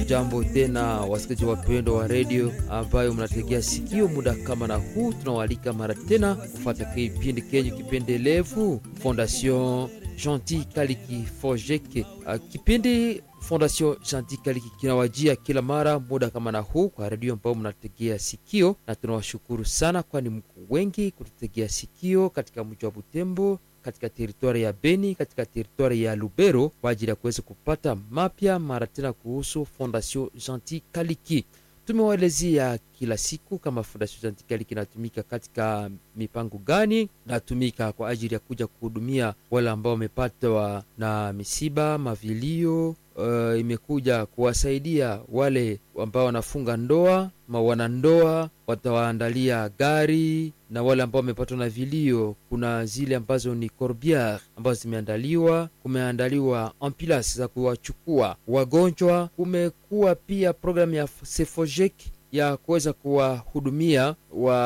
Jambo tena wasikilizaji wapendwa wa redio ambayo mnategea sikio muda kama na huu, tunawaalika mara tena kufata kipindi kenyu kipendelevu Fondation Gentil Kaliki Fojeke. Uh, kipindi Fondation Gentil Kaliki kinawajia kila mara muda kama na huu kwa redio ambayo mnategea sikio, na tunawashukuru sana, kwani mko wengi kututegea sikio katika mji wa Butembo katika teritwari ya Beni, katika teritwari ya Lubero kwa ajili ya kuweza kupata mapya mara tena kuhusu Fondation Gentil Kaliki. Tumewaelezea kila siku kama Fondation Gentil Kaliki inatumika katika mipango gani, natumika kwa ajili ya kuja kuhudumia wale ambao wamepatwa na misiba, mavilio. Uh, imekuja kuwasaidia wale ambao wanafunga ndoa ma wanandoa, watawaandalia gari na wale ambao wamepatwa na vilio, kuna zile ambazo ni corbiere ambazo zimeandaliwa. Kumeandaliwa ambulance za kuwachukua wagonjwa. Kumekuwa pia programu ya Sefojek ya kuweza kuwahudumia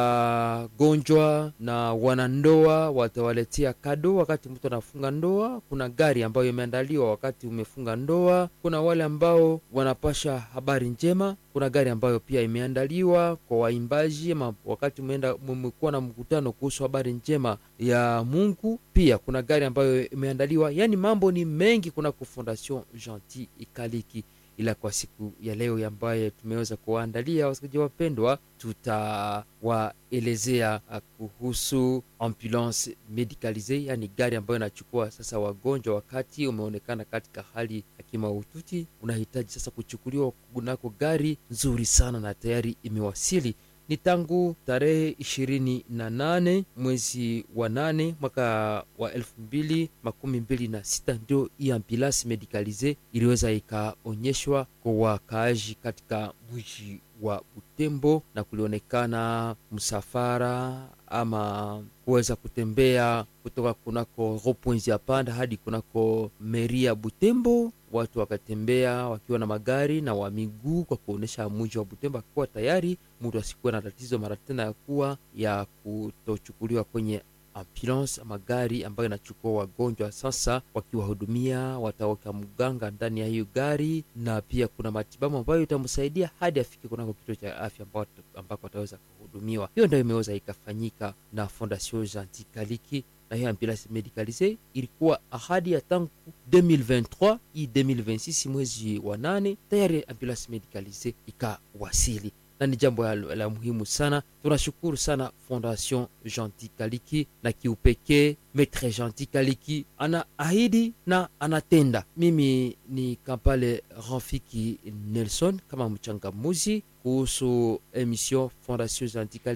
wagonjwa na wanandoa, watawaletea kado wakati mtu anafunga ndoa. Kuna gari ambayo imeandaliwa wakati umefunga ndoa. Kuna wale ambao wanapasha habari njema. Kuna gari ambayo pia imeandaliwa kwa waimbaji ama wakati umeenda mmekuwa na mkutano kuhusu habari njema ya Mungu. Pia kuna gari ambayo imeandaliwa, yaani mambo ni mengi kunako Fondation Gentil Kaliki ila kwa siku ya leo ambaye tumeweza kuwaandalia wasikilizaji wapendwa, tutawaelezea kuhusu ambulance medicalise, yani gari ambayo inachukua sasa wagonjwa wakati umeonekana katika hali ya kimaututi, unahitaji sasa kuchukuliwa kunako gari nzuri sana na tayari imewasili ni tangu tarehe ishirini na nane mwezi wa nane mwaka wa elfu mbili makumi mbili na sita ndio hii ambulance medicalise iliweza ikaonyeshwa kwa wakaaji katika mji wa Butembo, na kulionekana msafara ama kuweza kutembea kutoka kunako ropoinzi ya panda hadi kunako meri ya Butembo. Watu wakatembea wakiwa na magari na wa miguu kwa kuonyesha mji wa Butembo akikuwa tayari, mtu asikuwa na tatizo mara tena ya kuwa ya kutochukuliwa kwenye ambulance magari ambayo inachukua wagonjwa sasa, wakiwahudumia wataweka mganga ndani ya hiyo gari, na pia kuna matibabu ambayo itamsaidia hadi afike kunako kituo cha afya ambako ataweza kuhudumiwa. Hiyo ndio imeweza ikafanyika na Fondation Gentil Kaliki na hiyo ambulance medicalise ilikuwa ahadi ya tangu 2023 hii 2026 mwezi wa nane tayari ambulance medicalise ikawasili na ni jambo la, la muhimu sana. Tunashukuru sana Fondation Gentil Kaliki na kiupekee Maitre Gentil Kaliki ana ahidi na anatenda. Mimi ni Kampale Rafiki Nelson kama mchangamuzi kuhusu emission Fondation Gentil Kaliki.